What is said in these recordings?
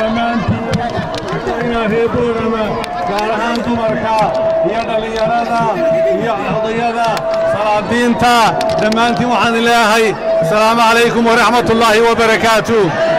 dhammaantiin reer boorama gaar ahaan dumarka iyo dhallinyarada iyo odayada salaadiinta dhammaantiin waxaan leeyahay asalaamu calaykum waraxmatullaahi wabarakaatu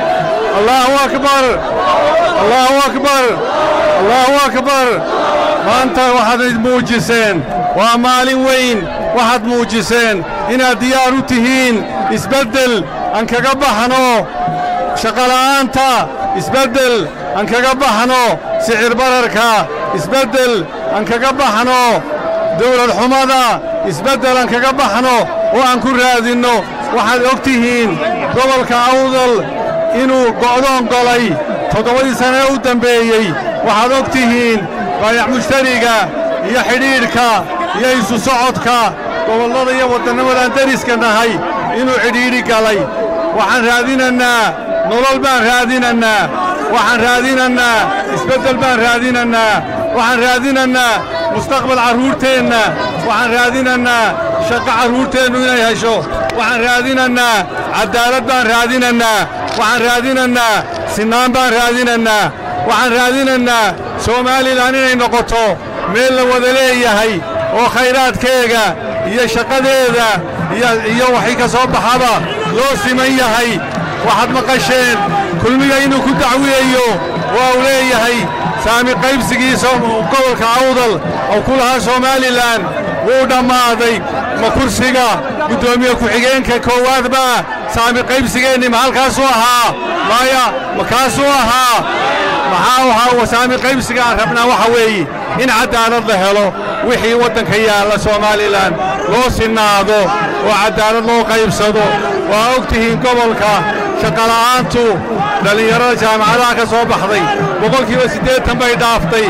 allaahu akbar allaahu akbar allaahu akbar maanta waxaad muujiseen waa maalin weyn waxaad muujiseen inaad diyaar u tihiin isbeddel aan kaga baxno shaqola'aanta isbeddel aan kaga baxno sicir bararka isbeddel aan kaga baxno dawlad xumada isbeddel aan kaga baxno oo aan ku raadinno waxaad og tihiin gobolka awdal inuu go'doon golay toddobadii sane ee u dembeeyey waxaad og tihiin baayac mushtariga iyo xidhiidhka iyo isu socodka gobollada iyo waddannamadaan deriska nahay inuu cidhiidhi galay waxaan raadinannaa nolol baan raadinannaa waxaan raadinannaa isbeddel baan raadinannaa waxaan raadinannaa mustaqbal carruurteenna waxaan raadinannaa shaqo carruurteennu inay hesho waxaan raadinannaa caddaalad baan raadinannaa waxaan raadinannaa sinnaan baan raadinannaa waxaan raadinannaa somaalilan inay noqoto meel la wada leeyahay oo khayraadkeega iyo shaqadeeda iyo waxay ka soo baxaba loo siman yahay waxaad maqasheen kulmiga inuu ku dacwiyayo waa uu leeyahay saami qaybsigiisa gobolka awdal oo ku lahaa somalilan wuu dhammaaday ma kursiga guddoomiye ku-xigeenka koowaad baa saami qaybsigeenni ma halkaasuu ahaa maya ma kaasuu ahaa maxaa ahaa saami qaybsiga aan rabnaa waxa weeye in caddaalad la helo wixii waddanka yaalla somalilan loo sinnaado oo caddaalad loo qaybsado waa og tihiin gobolka shaqola'aantu dhallinyarada jaamacadaha ka soo baxday boqolkiiba siddeetan bay dhaaftay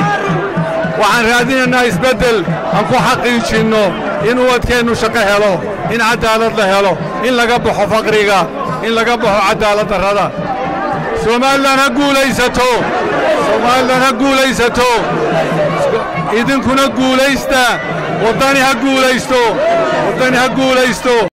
waxaan raadinaynaa isbeddel aan ku xaqiijinno in ubadkeennu shaqo helo in caddaalad la helo in laga baxo faqriga in laga baxo caddaalad darrada somalilan ha guulaysato somalilan ha guulaysato idinkuna guulaysta waddani ha guulaysto waddani ha guulaysto